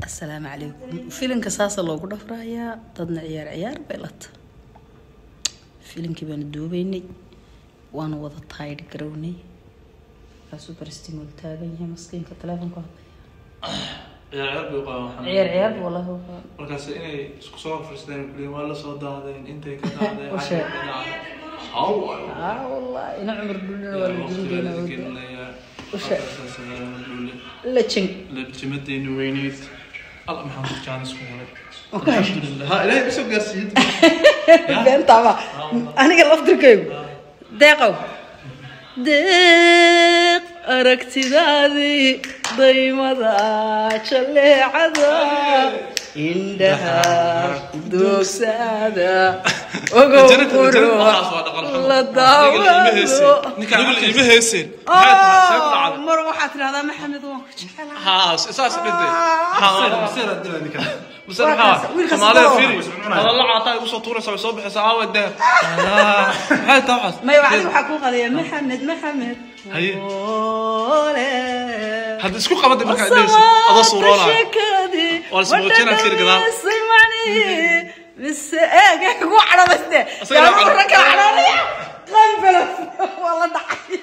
asalaamu calaykum filinka saasa loogu dhafrayaa dadna ciyaar ciyaar bay lata filinkii baanu duubeynay waana wada taayidh garownay kaasuu baristimol taagan yahay maskiinka teleefonka ciyaar ciyaar bay u qabaan waxaan ciyaar ciyaar buu wallahi u qabaa. markaas inay isku soo fariisteen kuliin waa la soo daadeen intay ka daadeen U sheeg. xagga ka dhacday haw aa wallahi ina cumar dhuulina waa la waqtigeeda duubeynaa gelinayaa U sheeg. dhule lajin labjimadeeni weyneyd alla maxaan ku jaanis ku helay alxamdulilah ha ilaahay kusoo gaarsiiyey beentaaba aniga laftirkaygu deeqow deeq aragtidaadii daymada jaleecada indhaha doogsaada ogow qurux la daawado nigul iima heeseen maxay tahay see ku dhacday mar waxaad tidhahdaa maxamed waan ku jecelahay haa saas dhintay bas Waa kaas, maxaa wiilkaas Soomaaliya oo- fiiri hadalla caataa igu soo tuuraysa way soo bixaysaa aawa deer maxay tahay waxaas maya adiga waxaa kuu qadaya maxamed maxamed Haye. ole hadda isku qabada markaa dhehaysa adoo suuroonaya Waa la ismuujinaa fiir gadaal. mise eeg ku cadhadaste Asaga yaa cadho- marra kala cadhoonaya qanbala waa la dhacay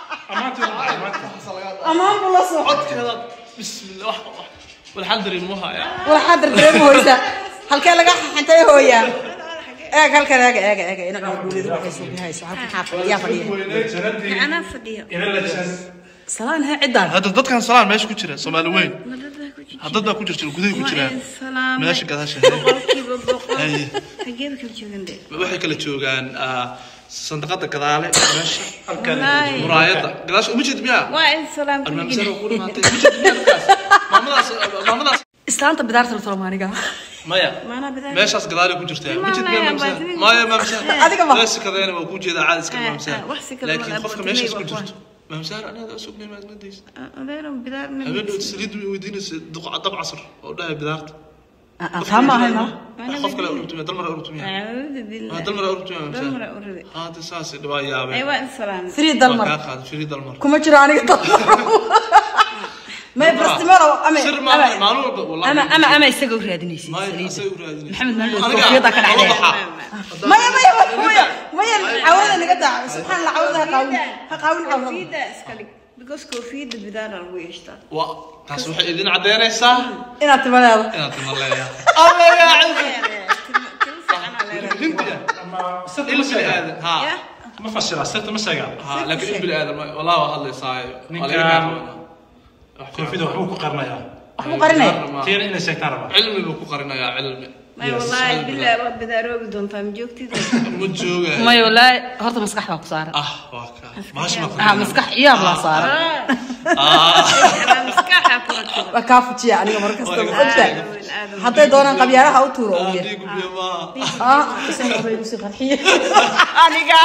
amaan buu la soo codkeeda bismillah wax wax walxal dareemo haya waxaa dardareema hoysa halkee laga xantay hooyaa eeg halkan eega eega eega ina cumar dhuulidu waxay soo bihayso halkan xaa fadhiyaa fadhiya أنا فدية salaan hee ciddaan hadda dadkan salaan meesha ku jira soomaali weyn dad baa ku jirta gudahay ku jiraan سلام meesha gadaasha boqolkiiba boqol Haye. xageeba kala joogan de waxay kala joogaan ah, sandaqada gadaale meesha Wallaahi. muraayada gadaasha uma jeed miyaa waa in salaam almaamsar ku dhamaatay uma jeed miyaa dadkaas maamadaas maamadaas islaanta bidaarta la tolmaaniga maya maanaa bidaa meeshaas gadaale ku jirtaa ma jeed miyaa Maya, maamsar baad- maya maamsar Adiga ma- meesha kadeena waa ku jeeda caadi iska Ah, maamsar ah, wax si kale laakiin walaal qofka baad meeshaas ku timay waa jirto maamsar anaada sugnay maadmadaysa adeero bidaa habeenhood saliid way weydiinaysa duq dab casr oo dhahay bidaarta taa ma ahayna qof kale ururtumiya dal mara ururtumiya acuudu billah dal mara ururtumiya dal maamsar mara urade haata saas waa yaabeen ay waa in salaam free waa dalmar kaa qaaday firi dalmar kuma jiro aniga dalmar may bastimaro ama sir maaha maalin walba wallahi ama ama ama isaga u raadinaysid Maya, saliida asay u raadinaysa. maxamed maalin Aniga, koofiyada ka laba dhacday baxa. maya maya maya maya cawada naga daa subxaan allah cawada ha qaawin ha qaawin cawada koofiyada iska dhig because koofiyada bidaara lagu yeeshtaa Waa- taas waxay idin caddeynaysaa inaad timadeeda inaad timo leeyahay alla yaa cizzi Timo fiican aa leedahay. hindiya il bini aadan ha Ya? ma fasira sirta ma sheega ha laakiin il bini aadan ma- wallahi waa hadlaysaa Ninka- waa laga qaadanayaa. koofida waxbuu ku qarinayaa waxbuu qarinaya tiina inay sheegtaan rabaa cilmi buu ku qarinayaa cilmi Maya, wallaahi bilaa waa bidaaroobi doontaa ma joogtid ma jooga maya wallaahi horta maskax baa ku saaran ah waa kaa maash ma ah qarinayaa. maskax iyaab laa saaran ah maskaxa ku rakib waa kaa fujiya aniga mar kasta Waa ma ogtahay hadday doonaan qabyaalaha u tuuro ah, ugu yar dhiigu biyo maaha ah isaga bay igu sii qarxiye aniga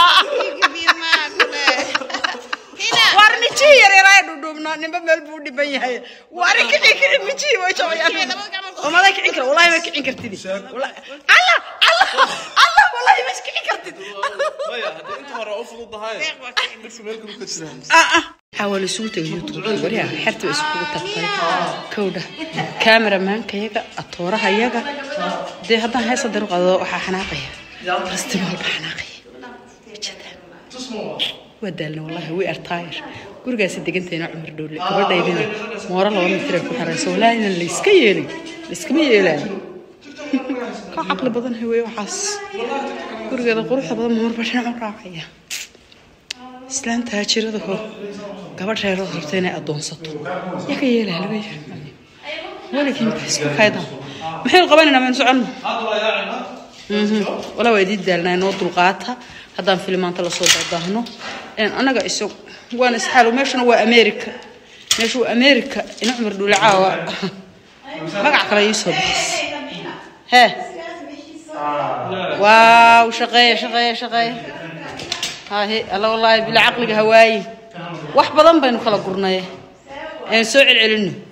war mijii yaryaraay dhudhuubnaa ninba meel buu dhiban yahay waari kicin kari mijii way jabayaan umaday kicin kara wallahi ma kicin kartid Wallahi- allah allah allah wallahi ma kicin kartid maya haddii inta hore u fududahay dhibka meel kale ka jiraan waxaa waa laisugu tegay youtube waryaha xerta way iskugu tagtay kowdha kameramaanka yaga atooraha yaga dee haddaan heesa daru qado waxaa xanaaqaya festival baa xanaaqaya waa daalna wallahi we are tired gurigaasi degantayna cumar dhowle gabadhaydina mooro laba mitir ay ku xirayso walaahi inan layska yeelin layskama yeelaayo ka caqli badan hawee waxaas gurigeeda quruxda badan marba dhinac u raacaya islaanta haajirada hor gabadh reerood rabta inay adoonsato yaa ka yeelaa laga yiri weligiin ba isku kaydan maxaynu qabanaynaa maynu soconno walaa waa idii daalnaa noo dulqaata haddaan filimaanta lasoo daadaahno annaga isag waana isxaalo meeshuna waa america meeshu waa america ina cumar dhuule caawa magac kale ii soo bixis hee waaw shaqeeya shaqeeya shaqeeya hahe alla wallaahi bila caqliga hawaaye wax badan baynu kala gurnay aynu soo celcelino